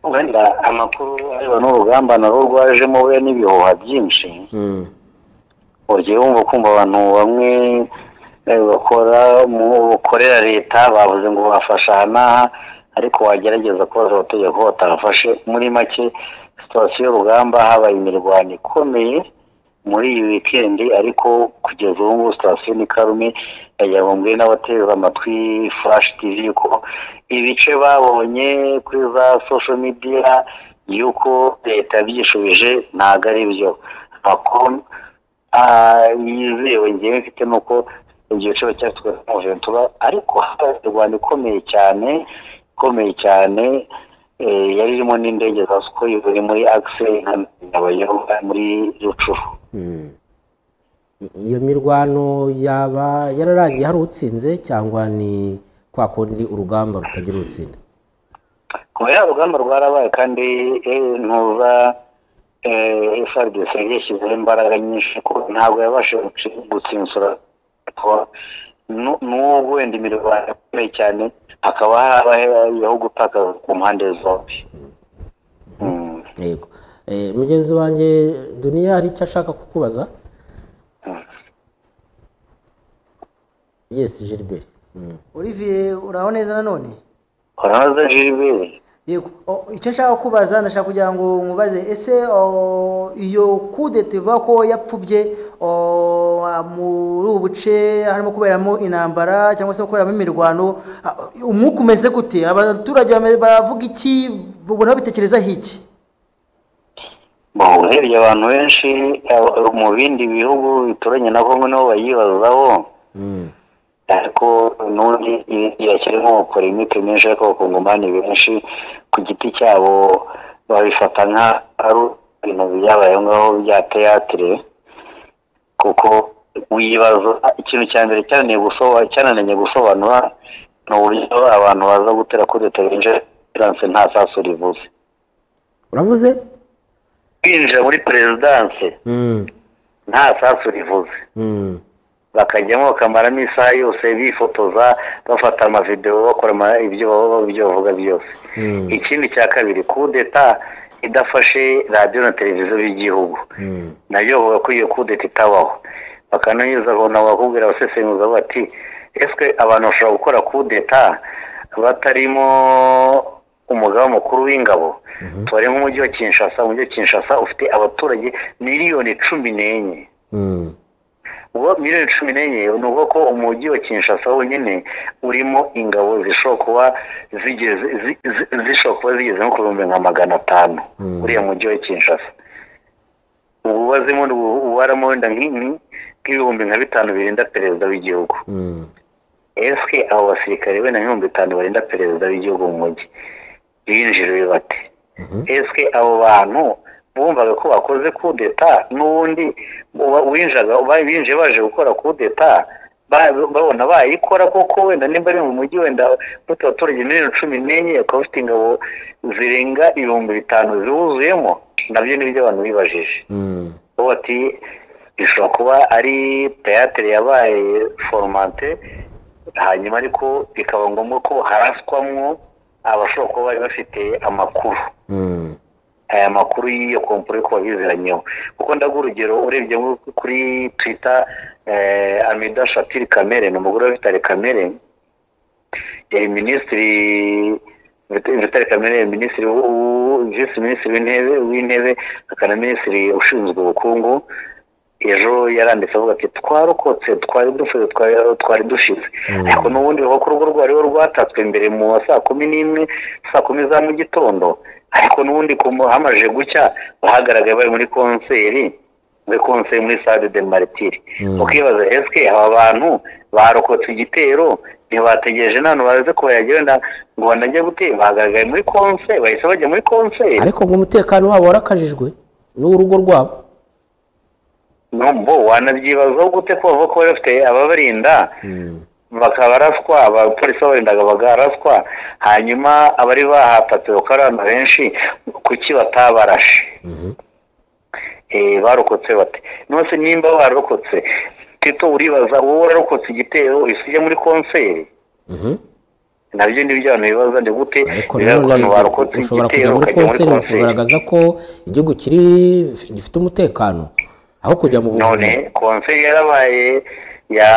wenda amakuru areba n'urugamba na rwo rwajemo we n'ibihuha byinshi ugiye wumva kumva abantu bamwe bakora mu bukorera leta bavuze ngo bafasha aha n'aha ariko wagerageza kubaza abategeko ko batabafashe muri make sitasiyo y'urugamba habaye imirwano ikomeye muri iyi wikendi ariko kugeza ubu ngubu sitasiyo ni karume ndagira ngo mbwire n'abateze amatwi furashi tivi ko ibice babonye kuri za sosho midiya y'uko leta yabyishubije ntabwo ari byo amakuru yizewe ngewe mfite nuko ibyo bice bacyaswe n'umuventura ariko habaye imirwano ikomeye cyane ikomeye cyane yari irimo n'indege za sukoyi ziri muri akise abayobozi muri rucuru iyo mirwano yaba yararangiye hari utsinze cyangwa ni kwa kundi urugamba rutagira utsinda kuba ya rugamba rwarabaye kandi ntuza frdc yashyizeho imbaraga nyinshi ko ntabwo yabashije gutsinsura n'ubwo wenda imirwano ikomeye cyane hakaba habayeho gutakaza ku mpande zombi yego mugenzi wanjye duniya hari icyo ashaka kukubaza yesi Gilbert olivier uraho neza nanone uraza Gilbert yego o- icyo nshaka kubaza ndashaka kugira ngo nkubaze ese o, iyo kudeta ivuga ko yapfubye o, muri ubu buce harimo kuberamo intambara cyangwa se kuberamo imirwano a- umwuka umeze gute abaturage bame- baravuga iki ubona bitekerezaho iki Bo, urebye abantu benshi eh, mu bindi bihugu bituranye na kongo niho bayibazaho ariko n'ubundi irashyiramo bakora imiti myinshi ariko abakongomani benshi ku giti cyabo babifata nka ari ibintu byabaye aho ngaho bya teatire kuko wibaza ikintu cya mbere cyananiye gusobanura cyanananye gusobanura ni uburyo abantu baza gutera kudeta binjira perezidanse nta sasu rivuze uravuze kwinjira muri perezidanse nta sasu rivuze bakajyamo bakamaramo isaha yose bifotoza bafata amavidewo bakora ama- ibyo baba- ibyo bavuga byose ikindi cya kabiri kudeta idafashe radiyo na televiziyo by'igihugu nayo bavuga ko iyo kudeta itabaho bakananyuza ngo nabo bakubwira abasesenguza bati ese abantu bashobora gukora kudeta batarimo umugaba mukuru w'ingabo tubare nk'umujyi wa kinshasa umujyi wa kinshasa ufite abaturage miliyoni cumi n'enye ubwo miliyoni cumi n'enye ni ukuvuga ko umujyi wa kinshasa wonyine urimo ingabo zishobora kuba zigeze zi- zi- zishobora kuba zigeze nko ku bihumbi nka magana atanu uriya mujyi wa kinshasa ubu ubazemo ubaramo wenda nk'ini nk'ibihumbi nka bitanu birinda perezida w'igihugu ese abo basirikare wenda nk'ibihumbi bitanu barinda perezida w'igihugu mu mujyi binjiriwe bate ese abo bantu bumvaga ko bakoze kudeta n'ubundi uba- winjaga uba- binjiye baje gukora kudeta ba- babona bayikora koko wenda nimba ari mu mujyi wenda bafite abaturage miliyoni cumi n'enye bakaba bafite ingabo zirenga ibihumbi bitanu ziwuzuyemo nabyo ni byo abantu bibajije bo bati bishobora kuba ari teyatere yabaye foromate hanyuma ariko bikaba ngombwa ko haraswamwo abashobora kuba bari bafite amakuru aya makuru y'iyo kompure ko babiziranyeho kuko ndaguha urugero urebye nko kuri twita amida shatiri kamere ni umugore wa vitali kamere yari minisitiri Vit- vitali kamere yari minisitiri w'u- w'u- visi minisitiri w'intebe w'intebe akana minisitiri ushinzwe ubukungu ejo yaranditse avuga ati twarokotse twari dushize twari- twari dushize ariko n'ubundi bavuga ko urugo rwari rwatatswe mbere mu ma saa kumi n'imwe saa kumi za mu gitondo ariko n'ubundi ku mu- hamaze gucya bahagaragaye bari muri konseri muri konseri muri sade de maritire ukibaza ese aba bantu barokotse igitero ntibategereje none baze ko yagira wenda ngo banajye gutera bahagaragaye muri konseri bahise bajya muri konseri ariko ngo umutekano wabo warakajijwe n'urugo rwabo bo wanabyibazaho gute ko bavuga ko bari bafite ababarinda bakaba baraswa abapolisi babarindaga bagaraswa hanyuma abari bahatatse bakaba ari abantu benshi kuki batabarashe Eh, barokotse bate none se nimba barokotse tito uribaza wowe wararokotse igitero uhise ujya muri konseri nabyo ni byo abantu bibaza ni gute ariko biba rero abantu rero barokotse ushobora igitero kujya ukajya muri muri konseri konseri ukagaragaza ko igihugu kiri gifite umutekano aho kujya mu none buzima konseri yarabaye ya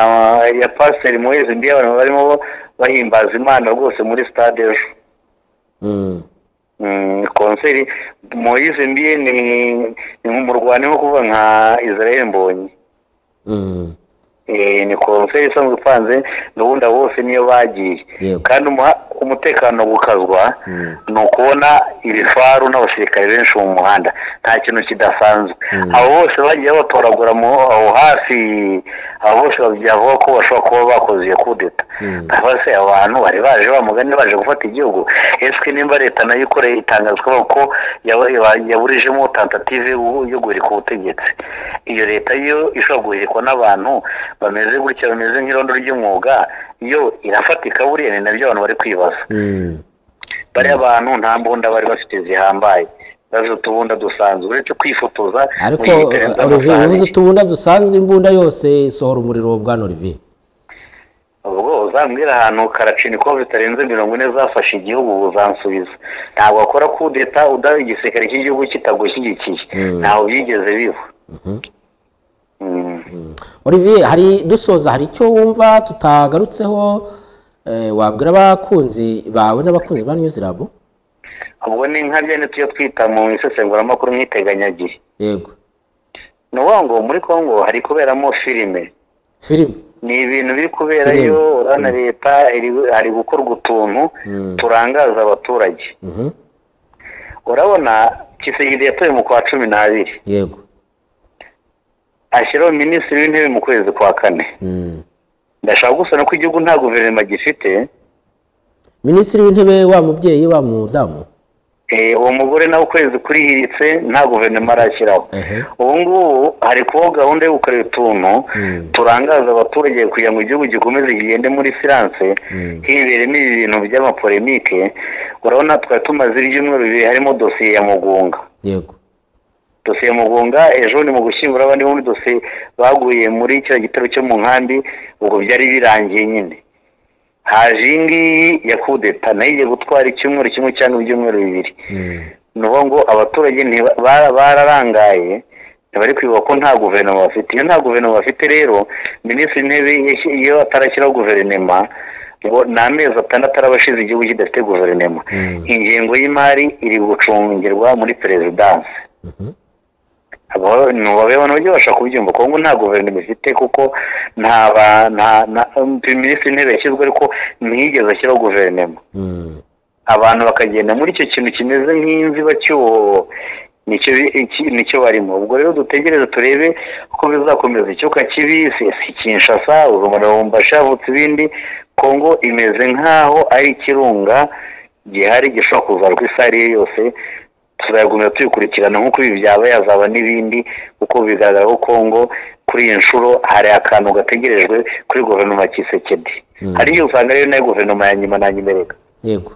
ya pasiteri muhezi mbi abantu barimo bahimbaza imana rwose muri sitade ejo Mm. Mm, konseri moyize mbiye ni ni nk'umurwani nko kuvuga nka israel mbonyi Mm. Eh, ni konseri isanzwe ipanze gahunda bose niyo bagiye Yego. kandi umuha- umutekano gukazwa ni ukubona ibifaru n'abasirikare benshi mu muhanda nta kintu kidasanzwe abo bose bagiye batoragura mu aho hafi abo bose byavuga ko bashobora kuba bakoze iyo kudeta cyangwa se abantu bari baje bamugane baje gufata igihugu ese nimba leta nayo ikoreye itangazwa ko yaba- yaba- yaburijemo tentative yo- yo guhirika ubutegetsi iyo leta yo ishobora guhirikwa n'abantu bameze gutya bameze nk'irondo ry'umwuga yo irafatika buriya ni nabyo abantu bari kwibaza Mm. bariya bantu nta mbunda bari bafite zihambaye bazi utubunda dusanzwe uretse kwifotoza ariko mu gitereko olivier amafaranga. uvuze utubunda dusanzwe imbunda yose isohora umuriro bwana olivier ubwo uzambwira ahantu karacinikovu zitarenze mirongo ine zafashe igihugu uzansubiza ntabwo wakora kudeta udaha igisirikare cy'igihugu kitagushyigikiye ntawe byigeze biba Mm. olivier hari dusoza hari icyo wumva tutagarutseho eh, wabwira abakunzi bawe n'abakunzi ba news lab ubwo ni nka byane tuyo twita mu isesenguramakuru nk'iteganyagihe yego ni ukuvuga ngo muri congo hari kuberamo filime filime ni ibintu biri kuberayo Sinema. urabona leta iri- hari gukorwa utuntu Mm. turangaza abaturage Mhm. urabona kisigiri yatoye mu kwa cumi n'abiri yego ashyiraho minisitiri w'intebe mu kwezi kwa kane Mm. ndashaka gusa no ko igihugu nta guverinoma gifite minisitiri w'intebe wa mubyeyi wa mudamu eh, uwo mugore nawe ukwezi kurihiritse nta guverinoma arashyiraho Ehe. ubu ngubu hari kubaho gahunda yo gukorera utuntu Mm. turangaza abaturage kugira ngo igihugu gikomeze kigende muri siranse Mm. hiberemo ibi bintu by'amapolemike urabona twari tumaze ibyumweru bibiri harimo dosiye ya mugunga yego dosiye ya mugunga ejo ni mu gushyingura abandi bo muri dosiye baguye muri kiriya gitero cyo mu nkambi ubwo byari birangiye nyine haje iyi ngiyi ya kudeta nayo igiye gutwara icyumweru kimwe cyangwa ibyumweru bibiri Mm. ni ukuvuga ngo abaturage ntiba- bara- bararangaye ntibari kwibuka ko nta guverinoma bafite iyo nta guverinoma bafite rero minisitiri w'intebe yashyi- iyo atarashyiraho guverinoma ngo ni amezi atandatu araba ashize igihugu kidafite guverinoma Mm. ingengo y'imari iri gucungirwa muri perezidansi Mhm. abo ni ababona uburyo bashobora kubyumva kuko ngo nta guverinoma ifite kuko nta ba nta na minisitiri w'intebe yashyizwe ariko ntiyigeze ashyiraho guverinoma Mm. abantu bakagenda muri icyo kintu kimeze nk'imvi bacyuho nicyo bi- iki- nicyo barimo ubwo rero dutegereze turebe uko bizakomeza icyuka kibi sesi kinshasa urumuri rumbasha havutse ibindi kongo imeze nk'aho ari ikirunga gihari gishobora kuzarwa uko ari yo yose tuzagumya tubikurikirana nk'uko ibi byaba yazaba n'ibindi kuko bigaragara ko kongo kuri iyi nshuro hari akantu gategerejwe kuri guverinoma ya kisekedi hariyo usanga rero nayo guverinoma ya nyuma na nyimereka yego